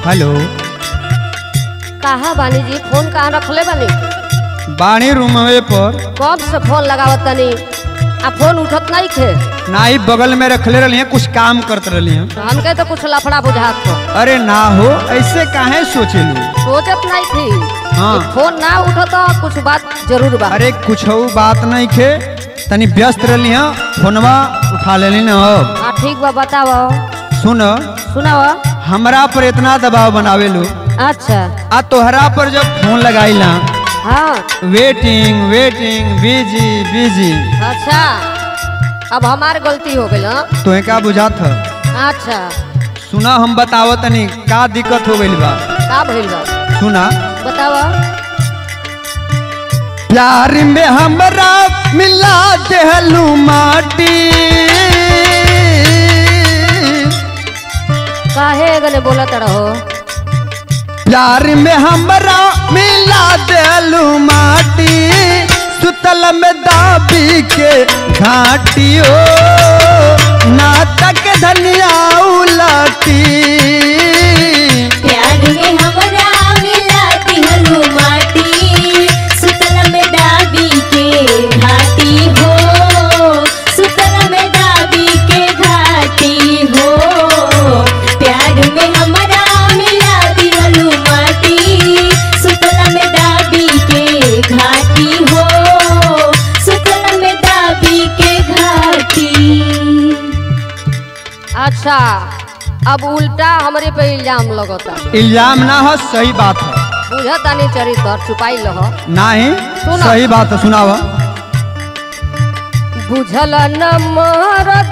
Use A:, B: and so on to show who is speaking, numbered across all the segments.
A: Hello
B: कहा बानी जी फोन कहाँ रखले बानी
A: बाणी रूमवे पर
B: कब से फोन लगावत तनी आ फोन उठत नहीं थे
A: नाई बगल में रखले रही कुछ काम करते रही
B: हमके तो कुछ लफड़ा बुझात हो
A: अरे ना हो ऐसे काहे सोचेलू
B: सोचत नहीं थी
A: हाँ।
B: कि फोन ना उठत कुछ बात जरूर बा
A: अरे कुछ बात नहीं खे तनी व्यस्त रही फोनवा उठा लेली न अब
B: हाँ ठीक बा बताओ
A: सुन
B: सुनाओ
A: हमरा पर इतना दबाव बनावेलू
B: अच्छा
A: आ तोहरा पर जब फोन लगाईला
B: हाँ
A: वेटिंग वेटिंग बिजी बिजी
B: अच्छा अब हमार गलती हो गई हाँ?
A: तोहे का बुझात ह
B: अच्छा
A: सुना हम बताव तनी का दिक्कत हो गइल बा
B: का भइल बा
A: सुना
B: बताओ
A: प्यार में हमरा मिला देहलू माटी
B: काहे गने बोलत रहो
A: प्यार में हमरा मिला देलू माटी सुतल में दाबी के घाटियो नाटक धनिया उलटी
C: प्यार में हमरा मिला दिहलू माटी सुतल में डाबी के घाटी हो सुतल में डाबी के घाटी हो प्यार में हमरा मिला दिहलू माटी सुतल में डाबी के घाटी हो सुतल में डाबी के घाटी
B: अच्छा अब उल्टा हमरे पे इल्जाम लगता
A: इल्जाम ना हो सही बात है
B: बुझता नहीं चरित्र छुपाई लह
A: नाही
B: सुना।
A: सही बात है सुनावा
B: बुझल न मरद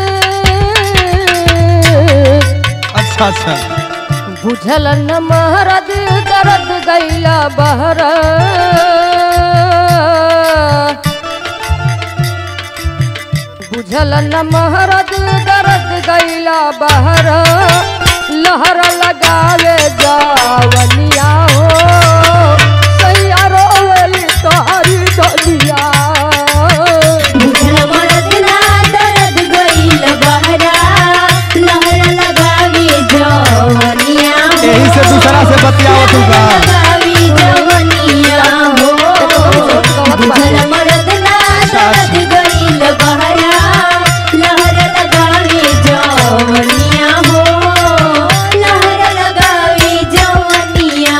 A: अच्छा अच्छा
B: बुझल न महरद दर्द गैला बहर बुझल न महरद दर्द गैला बहर लहर लगावे जावनिया हो सैया रोवली तोहरी डलिया
C: बुझल मरद ना दर्द गइल बहरा लहर लगावी जवनिया हो
A: यही से दूसरा से बतियाओ तू का
C: लगावी जवनिया हो बुझल मरद ना दर्द गइल बहरा लहर लगावी जवनिया हो लहर लगावी जवनिया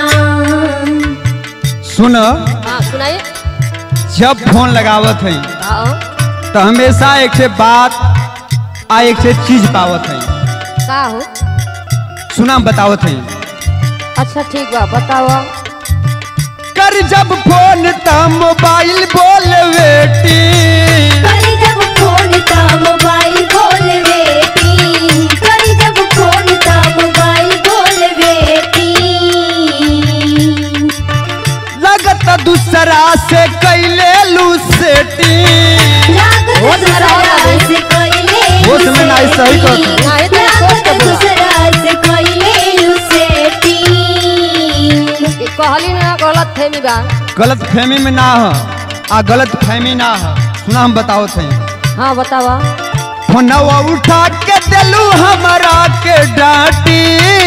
A: सुन
B: हाँ सुनाइए
A: जब फोन लगावत है
B: हाँ
A: तो हमेशा एक से बात आ एक से चीज पावत है
B: का हो
A: सुना बतावत है
B: अच्छा ठीक बा बताओ
A: कर जब फोन त मोबाइल बोल बेटी
C: करी जब फोन ता मोबाइल खोल बेटी करी जब फोन ता मोबाइल खोल बेटी
A: लगत दूसरा से कैले लू सेटी
C: लागत
B: होश में रहो
C: दूसरा
B: तभी।
C: से कइले
A: होश में नहीं, सही कहत
C: लुसेटी।
B: नहीं तो सोच के
C: लागत
B: बोला।
C: दूसरा से कइले लुसेटी
B: ये कहली ना गलत फहमी बा
A: गलत फहमी में ना हो आ गलत फहमी ना हो सुना हम बतावत है
B: हाँ बतावा
A: फोनवा उठा के दिलू हमारा के डांटी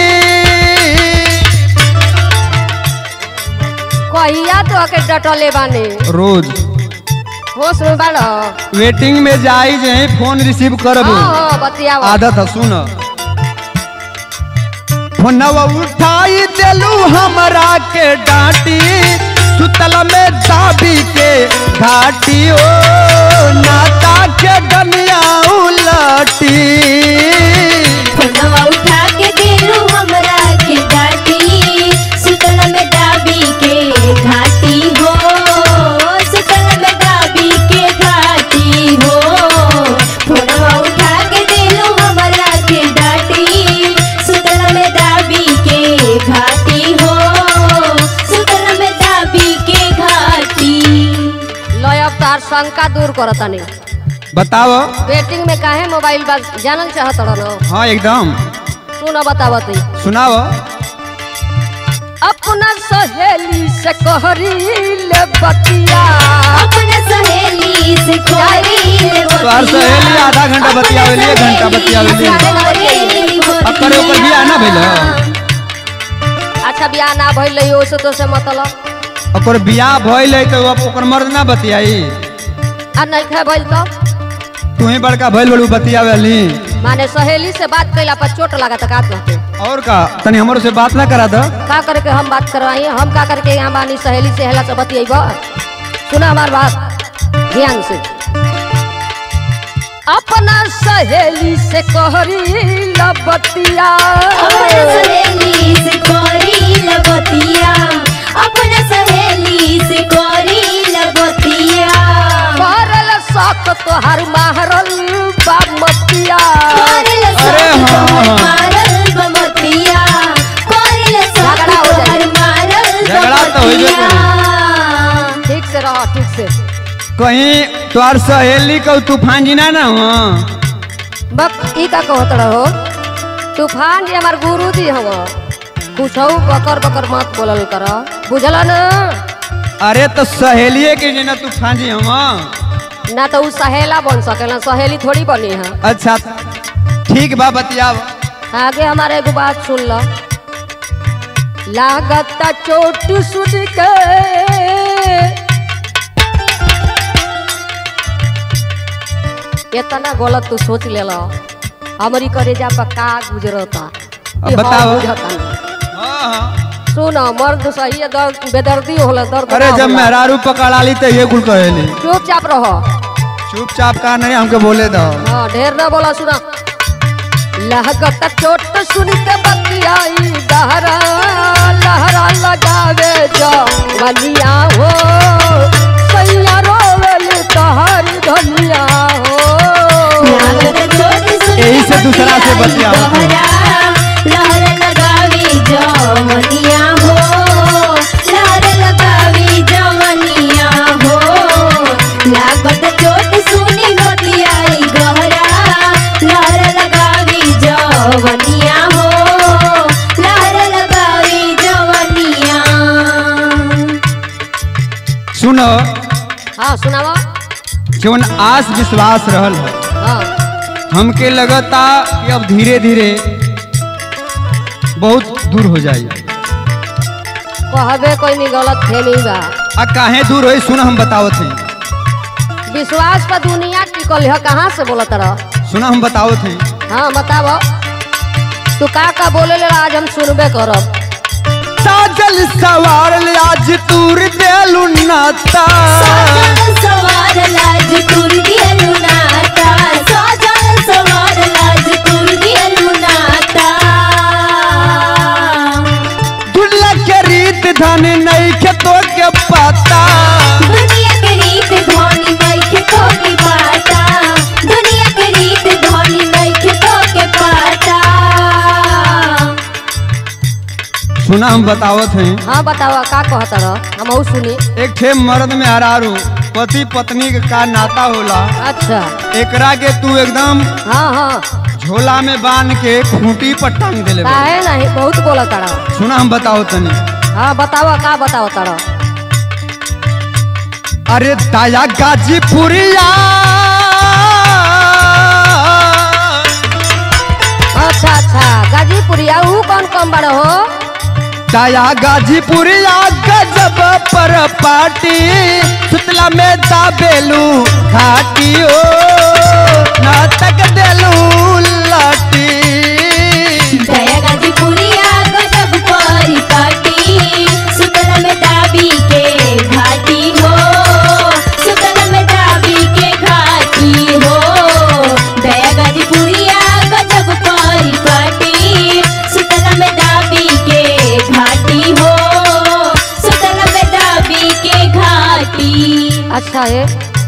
B: कहिया तो आके डटले बाने
A: रोज
B: होश में बाड़
A: वेटिंग में जाई जे फोन रिसीव करबू
B: हाँ हाँ बतियावा
A: आदत है सुन फोनवा उठाई दिलू हमरा के डांटी सुतल में दाबी के घाटी ओ नाता के गमिया उलटी
C: फोनवा उठा के दिलू हमरा के डाटी सुतल में डाबी के घाटी हो सुतल में डाबी के घाटी हो फोनवा उठा के दिलू हमरा के डाटी सुतल में डाबी के घाटी हो सुतल में डाबी के घाटी
B: लय अब तार शंका दूर करतानी
A: बताओ
B: बेटिंग में काहे मोबाइल बा जानल चाहत रहो
A: हाँ एकदम
B: सुन बतावती
A: सुनाओ
B: अपना सहेली से कहरी ले बतिया
C: अपने सहेली से कोई
A: तोहार सहेली आधा घंटा बतियावेली, एक घंटा बतियावेली। अब करे ओकर बियाह ना भेल
B: अच्छा बियाह ना भइल रही ओसे तो से मतलब
A: ओकर बियाह भइल है तो अब ओकर मर्द ना बतियाई
B: आ नहीं खे भइल तो
A: तू ही बड़का भइल बड़ू बतियावेली
B: माने सहेली से बात कैला पर चोट लगा तो का कहते
A: और का तनी हमरो से बात ना करा द
B: का करके हम बात करवाई हम का करके यहाँ बानी सहेली से हेला से बतियाब सुना हमार बात ध्यान से अपना सहेली से कहरी लबतिया
C: अपना सहेली से कोरी लगतिया अपना सहेली से कोरी लगतिया
B: करल शौक तोहर मारल बामतिया
C: कोरल
A: अरे
C: सब
A: हाँ,
C: तोहर
A: हाँ।
C: मारल बमतिया कोरल सब
B: झगड़ा हो जाए।
C: तोहर मारल
A: झगड़ा तो होइबे
C: बमतिया
B: ठीक से रहो ठीक से
A: कहीं तोहार सहेली को तूफान जी ना ना हो
B: बक ई का कहत रहो तूफान जी हमार गुरु जी हव कुछ बकर बकर मत बोलल कर बुझल न
A: अरे तो सहेलिए के जी ना तूफान जी हम
B: ना तो उ सहेला बन सकेला सहेली थोड़ी बनी है
A: अच्छा ठीक बा बतियाव
B: आगे हमारे एगो बात सुन लो लागत चोट सुन के इतना गलत तू सोच ले लो हमारी करेजा पर का गुजरता
A: अब बताओ।
B: हाँ, सुन मर्द सही है, दर्द बेदर्दी होला दर्द
A: अरे
B: ना
A: जब
B: होला।
A: मेहरारू पकड़ा ली तो ये कुल कहेली
B: चुपचाप रहो
A: चुपचाप का नहीं हमके बोले दो
B: हाँ ढेर ना बोला सुना लहगत चोट सुन के बतियाई लहरा लहरा लगावे जो बलिया हो सैया रोवल तहर धनिया हो
C: लागत चोट सुन
A: यही से दूसरा से बतिया
C: दोहरा, लहर लगावी जवनिया हो लहर लगावी जवनिया हो लागत चोट सुनी बतियाई गहरा लहर लगावी जवनिया हो लहर लगावी जवनिया
A: सुनो
B: हाँ सुनावा
A: जवन आस विश्वास रहल है
B: हाँ
A: हमके लगता कि अब धीरे धीरे बहुत दूर हो जाई
B: कहबे कोई नहीं गलत फहमी बा
A: आ काहे दूर होई सुन हम बतावत हई
B: विश्वास पर दुनिया टिकल है कहाँ से बोलत रह
A: सुना हम बतावत हई
B: हाँ बताव तू का का बोले ले आज हम सुनबे करब
A: साजल सवार आज तूर देलू नाता
C: साजन सवार लाज कुर दियलु नाता साजन सवार लाज कुर दियलु नाता
A: दुल्ला के रीत धन नहीं के तो के पता
C: दुनिया के रीत धोनी नइखे तो के पाता दुनिया के रीत धोनी नइखे तो के पाता
A: सुना हम बतावत हई
B: हाँ बतावा का कहत रह हम सुनी
A: एक ठे मर्द में हरारू पति पत्नी के का नाता होला
B: अच्छा
A: एकरा के तू एकदम
B: हाँ हाँ
A: झोला में बांध के खूंटी पर टांग देले बा।
B: काहे नहीं बहुत बोला तारा
A: सुना हम बताओ तनी
B: हाँ बतावा का बताओ तारा
A: अरे दाया गाजीपुरिया
B: अच्छा अच्छा गाजीपुरिया ऊ कौन कम बड़ हो
A: दाया गाजीपुरिया गजब पर पाटी सुतला में दाबेलू घाटी ओ नाटक देलू लाटी
C: दया गाजीपुरिया गजब परी पाटी सुतल में दाबी के घाटी हो सुतल में दाबी के घाटी हो दया गाजीपुरिया गजब परी पाटी सुतल में दाबी के घाटी हो सुतल में दाबी के घाटी
B: अच्छा है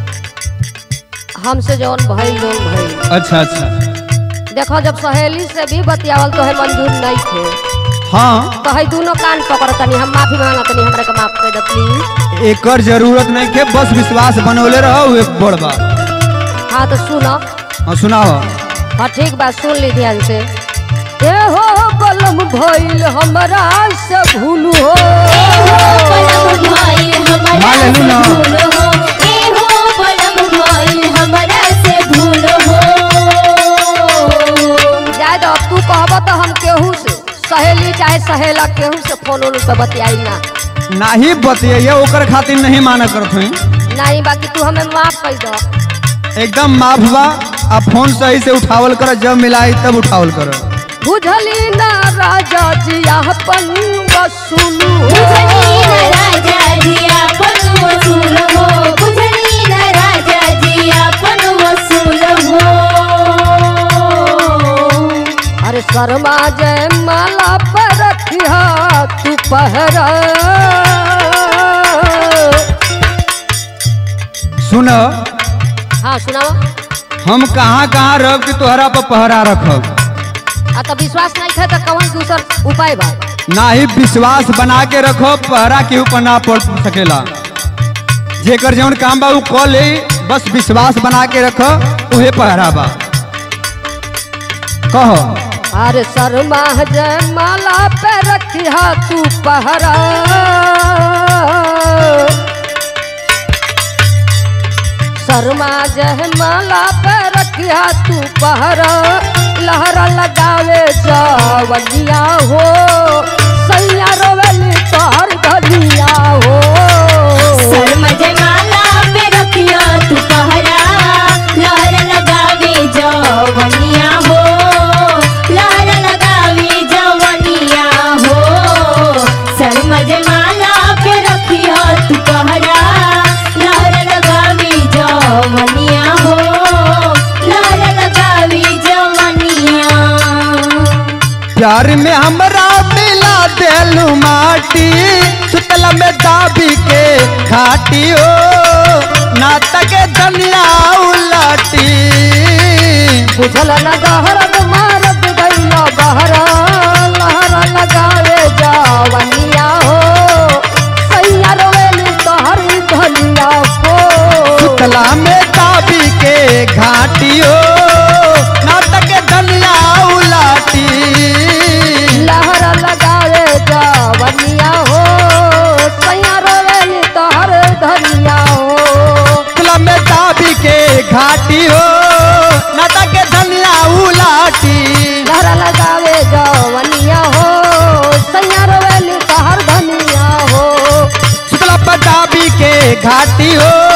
B: हमसे जौन भइल लोन भइल
A: अच्छा अच्छा
B: देखो जब सहेली से भी बतियावल तो है मंजूर नहीं थे
A: हाँ
B: तो है दोनों कान पकड़ तनी हम माफी मांगा तनी हमरा के माफ कर दे प्लीज
A: एकर जरूरत नहीं के बस विश्वास बनौले रहो एक बड़ बा
B: हाँ तो सुनो
A: हाँ सुनाओ
B: हाँ ठीक बात सुन ली ध्यान से ए हो बलम भइल हमरा से भूल हो
C: पलम भइल हमरा
A: मान लेलू
C: से
A: ना।
C: भूल हो ए हो पलम भइल हमरा से भूल हो
B: जाए दो तू कहब तो हम केहू से सहेली चाहे सहेला केहू से फोन उन पे बतियाई ना
A: नाही बतिये ओकर खातिर नहीं माना करत हुई
B: नहीं बाकी तू हमें माफ कर दो
A: एकदम माफ बा आ फोन सही से उठावल कर जब मिलाई तब उठावल कर
B: बुझली ना राजा जी अपन वसूलू
C: बुझनी न राजा जी अपन वसूल हो बुझनी न राजा जी अपन वसूल हो
B: अरे शर्मा जय माला पर रखिया तू पहरा
A: सुन
B: हाँ सुनाओ
A: हम कहाँ कहाँ रह कि तोहरा पर पहरा रखब
B: आ तो विश्वास नहीं है तो कौन दूसर उपाय बा
A: ना ही विश्वास बना के रखो पहरा के ऊपर ना पड़ सकेला जेकर जौन काम बा उ कऽ ले बस विश्वास बना के रखो उहे पहरा बा कहो
B: अरे शर्मा जय माला पे रखिया तू पहरा शर्मा जय माला पे रखिया तू पहरा लहरा लगावे जवनिया हो सैया रोवेली तोहर धनिया हो
C: शर्म जयमाला पे रखियो तू पहरा लहर लगावे जवनिया हो लहर लगावे जवनिया हो शर्म जयमाला पे रखियो तू पहरा लहर लगावे जवनिया हो लहर लगावे जवनिया
A: प्यार में हमरा मिला देलू माटी सुतला में दाबी के खाटी हो नाटक धनिया उलाटी
B: बुझल न गहरद मारद गैला बहरा लहरा लगावे जवनिया हो सैया रोवेली तोहर धनिया हो
A: सुतला में दाबी के घाटी हो नाटक धनिया उलाटी
B: लहरा लगावे जवनिया हो सैया रोवेली तोहर धनिया हो
A: सुतला में दाबी के घाटी हो नाटक धनिया उलाटी
B: लहरा लगावे जवनिया हो सैया रोवेली तोहर धनिया हो
A: सुतला पर दाबी के घाटी हो